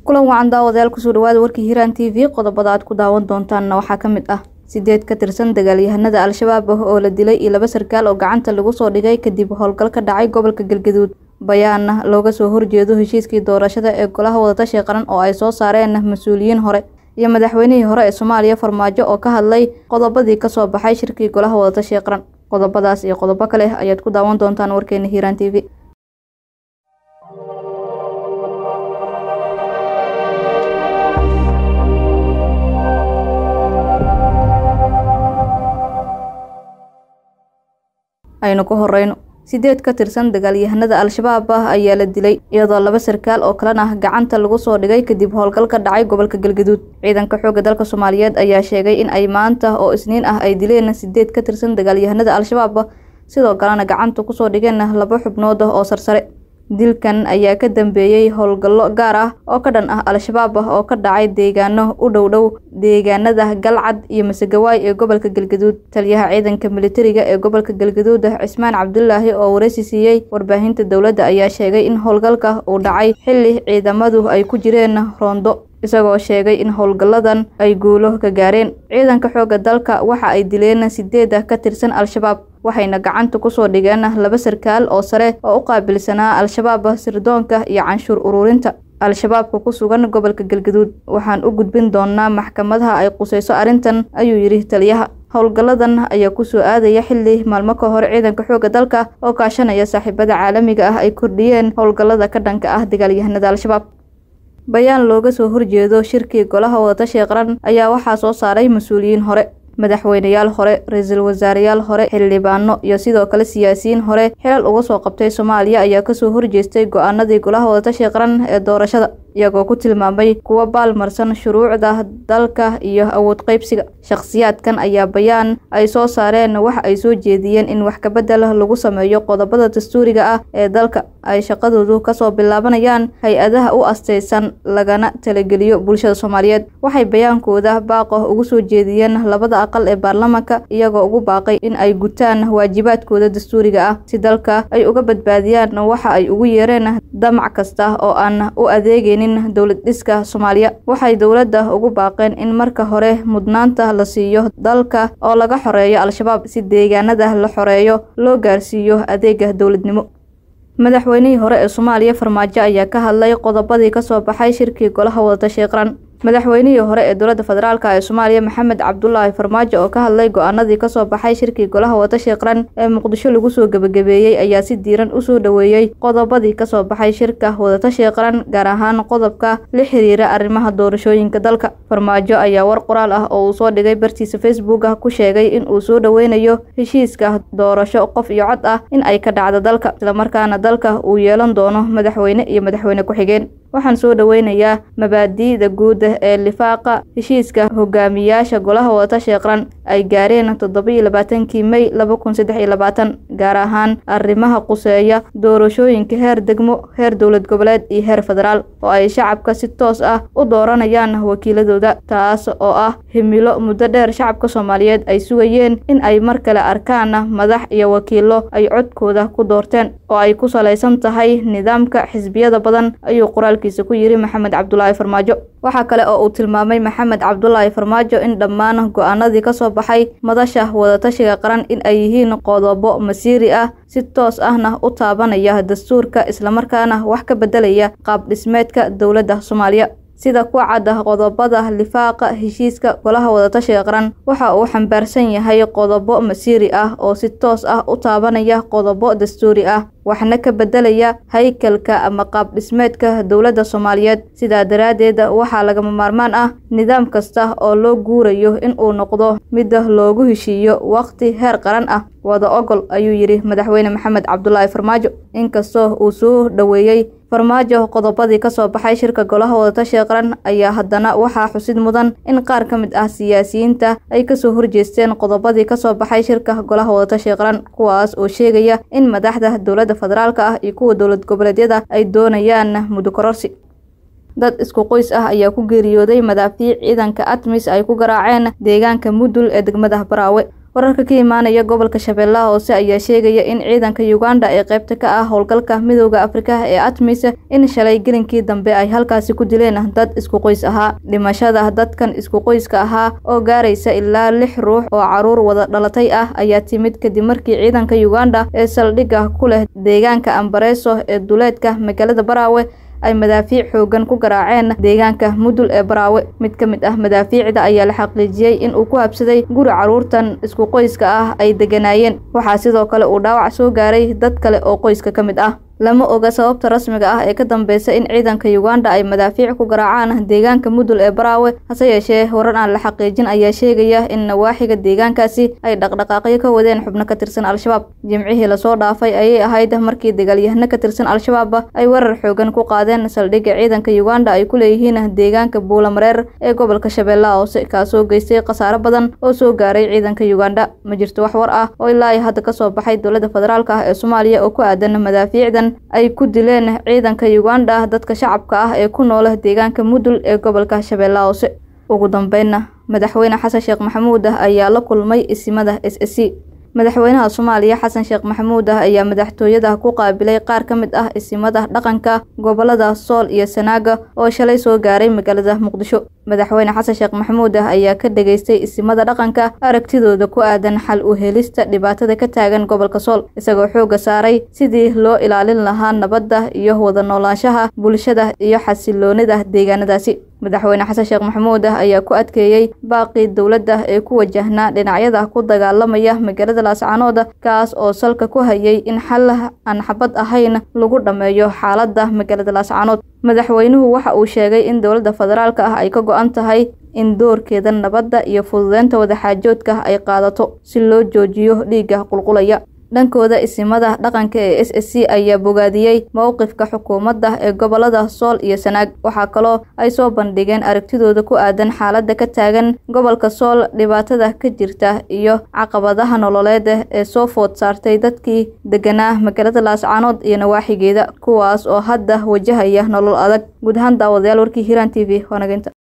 kulan wacan daawadayaal kusoo dhawaada warkii hiiraan t v qodobada aad ku daawan doontaanna waxaa ka mid ah sideed ka tirsan dagaalyahanada al-shabaab ah oo la dilay iyo laba sarkaal oo gacanta lagu soo dhigay kadib howlgal ka dhacay gobolka galgaduud bayaana looga soo horjeedo heshiiskii doorashada ee golaha wadatasha qaran oo ay soo saareen mas-uuliyiin hore iyo madaxweynihii hore ee soomaaliya farmaajo oo ka hadlay qodobadii kasoo baxay shirkii golaha wadatasha qaran qodobadaas iyo qodobo kale ayaad ku daawan doontaan warkeena hiiraan t v aynu ku horeyno sideed ka tirsan dagaalyahanada al-shabaab ah ayaa la dilay iyadoo laba sarkaal oo kalena gacanta lagu soo dhigay kadib howlgal ka dhacay gobolka galgaduud ciidanka xoogga dalka soomaaliyeed ayaa sheegay in ay maanta oo isniin ah ay dileen sideed ka tirsan dagaalyahanada al-shabaab sidoo kalena gacanta kusoo dhigeen laba xubnood oo sarsare dilkan ayaa ka dambeeyey howlgallo gaar ah oo ka dhan ah al-shabaab oo ka dhacay deegaano u dhow dhow deegaanada galcad iyo masegawaay ee gobolka galgaduud taliyaha ciidanka militariga ee gobolka galgaduud cismaan cabdulaahi oo wareysi siiyey warbaahinta dowladda ayaa sheegay in howlgalka uu dhacay xilli ciidamadu ay ku jireen roondo isagoo sheegay in howlgalladan ay guulo ka gaareen ciidanka xoogga dalka waxa ay dileen sideed ka tirsan al-shabaab waxayna gacanta kusoo dhigeen laba sarkaal oo sare oo u qaabilsanaa al-shabaab sirdoonka iyo canshuur ururinta al-shabaabka ku sugan gobolka galgaduud waxaan u gudbin doonaa maxkamadaha ay qusayso arrintan ayuu yidhi taliyaha howlgalladan ayaa kusoo aadaya xilli maalmo ka hor ciidanka xoogga dalka oo kaashanaya saaxiibada caalamiga ah ay kordhiyeen howlgallada ka dhanka ah dagaalyahanada al-shabaab bayaan looga soo horjeedo shirkii golaha wadatasha qaran ayaa waxaa soo saaray mas-uuliyiin hore madaxweyneyaal hore ra-iisul wasaareyaal hore xildhibaano iyo sidoo kale siyaasiyiin hore xilal uga soo qabtay soomaaliya ayaa kasoo horjeestay go-aanadii golaha wadatasha qaran ee doorashada iyagoo ku tilmaamay kuwa baalmarsan shuruucda dalka iyo awood qaybsiga shakhsiyaadkan ayaa bayaan ay soo saareen waxa ay soo jeediyeen in wax kabedel lagu sameeyo qodobada dastuuriga ah ee dalka ay shaqadoodu kasoo bilaabanayaan hay-adaha u astaysan lagana talageliyo bulshada soomaaliyeed waxay bayaankooda baaqo ugu soo jeediyeen labada aqal ee baarlamaanka iyagoo ugu baaqay in ay gutaan waajibaadkooda dastuuriga ah si dalka ay uga badbaadiyaan waxa ay ugu yeereen damac kasta oo aan u adeegeynin dowlad dhiska soomaaliya waxay dowladda ugu baaqeen in marka hore mudnaanta la siiyo dalka oo laga xoreeyo al-shabaab si deegaanada la xoreeyo loo gaarsiiyo adeega dowladnimo madaxweynihii hore ee soomaaliya farmaajo ayaa ka hadlay qodobadii kasoo baxay shirkii golaha wadatasha qaran madaxweynihii hore ee dowladda federaalk ee soomaaliya maxamed cabdulaahi farmaajo oo ka hadlay go-aanadii kasoo baxay shirkii golaha wadatasha qaran ee muqdisho lagu soo gebagabeeyey ayaa si diiran usoo dhoweeyey qodobadii kasoo baxay shirka wadatasha qaran gaar ahaan qodobka la xiriira arrimaha doorashooyinka dalka farmaajo ayaa war qoraal ah oo uu soo dhigay bartiisa facebook ah ku sheegay in uu soo dhoweynayo heshiiska doorasho qof iyo cod ah in ay ka dhacdo dalka islamarkaana dalka uu yeelan doono madaxweyne iyo madaxweyne ku-xigeen waxaan soo dhoweynayaa mabaadi'da guud ee lifaaqa heshiiska hogaamiyaasha golaha wadatasha qaran ay gaareen toddoba-iyo labaatankii mey laba kun saddex iyo labaatan gaar ahaan arrimaha quseeya doorashooyinka heer degmo heer dowlad goboleed iyo heer federaal oo ay shacabka si toos ah u dooranayaan wakiiladooda taas oo ah himilo muddo dheer shacabka soomaaliyeed ay sugayeen in ay mar kale arkaan madax iyo wakiilo ay codkooda ku doorteen oo ay ku salaysan tahay nidaamka xisbiyada badan ayuu qoraalkiisa ku yiri maxamed cabdulaahi farmaajo waxaa kale oo uu tilmaamay maxamed cabdulaahi farmaajo in dhammaan go-aanadii kasoo baxay madasha wadatashiga qaran in ay yihiin qodobo masiiri ah si toos ahna u taabanaya dastuurka islamarkaana wax ka bedelaya qaab dhismeedka dowladda soomaaliya sida ku cadda qodobada lifaaqa heshiiska golaha wadatashiga qaran waxa uu xambaarsan yahay qodobo masiiri ah oo si toos ah u taabanaya qodobo dastuuri ah waxna ka bedelaya haykalka ama qaab dhismeedka dowladda soomaaliyeed sidaa daraaddeed waxaa lagama maarmaan ah nidaam kasta oo loo guurayo in uu noqdo mid loogu heshiiyo waqti heer qaran ah wada ogol ayuu yidhi madaxweyne maxamed cabdulaahi farmaajo inkastoo uu soo dhoweeyey farmaajo qodobadii kasoo baxay shirka golaha wadatashiga qaran ayaa haddana waxaa xusid mudan in qaar ka mid ah siyaasiyiinta ay kasoo horjeesteen qodobadii kasoo baxay shirka golaha wadatashiga qaran kuwaas oo sheegaya in madaxda dowladda federaalk ah iyo kuwa dowlad goboleedyada ay doonayaan muddo kororsi dad isku qoys ah ayaa ku geeriyooday madaafiic ciidanka atmis ay ku garaaceen deegaanka mudul ee degmada baraawe wararka ka imaanaya gobolka shabeellaha hoose ayaa sheegaya in ciidanka uganda ee qaybta ka ah howlgalka midooda afrika ee atmis in shalay gelinkii dambe ay halkaasi ku dileen dad isku qoys ahaa dhimashada dadkan isku qoyska ahaa oo gaaraysa ilaa lix ruux oo caruur wada dhalatay ah ayaa timid kadib markii ciidanka uganda ee saldhigga ku leh deegaanka ambareeso ee duleedka magaalada baraawe ay madaafiic xoogan ku garaaceen deegaanka mudul ee baraawe mid ka mid ah madaafiicda ayaa la xaqiijiyey in uu ku habsaday guri carruurtan isku qoyska ah ay degganaayeen waxaa sidoo kale uu dhaawac soo gaaray dad kale oo qoyska ka mid ah lama oga sababta rasmiga ah ee ka dambeysa in ciidanka uganda ay madaafiic ku garaacaan deegaanka mudul ee baraawe hase yeeshee warar aan la xaqiijin ayaa sheegaya in nawaaxiga deegaankaasi ay dhaqdhaqaaqyo ka wadeen xubno ka tirsan al-shabaab jimcihii lasoo dhaafay ayay ahayd markii dagaalyahano ka tirsan al-shabaab ay warar xoogan ku qaadeen saldhigga ciidanka uganda ay ku leeyihiin deegaanka buulamareer ee gobolka shabeellaha hoose kaasoo geystay khasaaro badan oo soo gaaray ciidanka uganda ma jirto wax war ah oo ilaa ay hadda kasoo baxay dowladda federaalk ah ee soomaaliya oo ku aadan madaafiicdan ay ku dileen ciidanka uganda dadka shacabka ah ee ku noola deegaanka mudul ee gobolka shabeellaha hoose ugu dambeynna madaxweyne xasan sheekh maxamuud ah ayaa la kulmay isimada s s c madaxweynaha soomaaliya xasan sheekh maxamuud ah ayaa madaxtooyada ku qaabilay qaar ka mid ah isimada dhaqanka gobolada sool iyo sanaaga oo shalay soo gaaray magaalada muqdisho madaxweyne xasan sheekh maxamuud ah ayaa ka dhageystay isimada dhaqanka aragtidooda ku aadan xal u helista dhibaatada ka taagan gobolka sool isagoo xoogga saaray sidii loo ilaalin lahaa nabadda iyo wada noolaanshaha bulshada iyo xasiloonida deegaanadaasi madaxweyne xasan sheekh maxamuud ah ayaa ku adkeeyey baaqii dowladda ee ku wajahnaa dhinacyada ku dagaalamaya magaalada laascaanood kaas oo salka ku hayay in xal aan xabad ahayn lagu dhammeeyo xaaladda magaalada laascaanood madaxweynuhu waxa uu sheegay in dowladda federaalk ah ay ka go-an tahay in doorkeeda nabadda iyo fududeynta wadaxaajoodka ay qaadato si loo joojiyo dhiigga qulqulaya dhankooda isimada dhaqanka ee s s c ayaa bogaadiyey mowqifka xukuumadda ee gobolada sool iyo sanaag waxaa kaloo ay soo bandhigeen aragtidooda ku aadan xaaladda ka taagan gobolka sool dhibaatada ka jirta iyo caqabadaha nololeed ee soo food saartay dadkii deganaa magaalada laascaanood iyo nawaaxigeeda kuwaas oo hadda wajahaya nolol adag guud ahaan daawadayaal warkii hiiraan t v waanageynta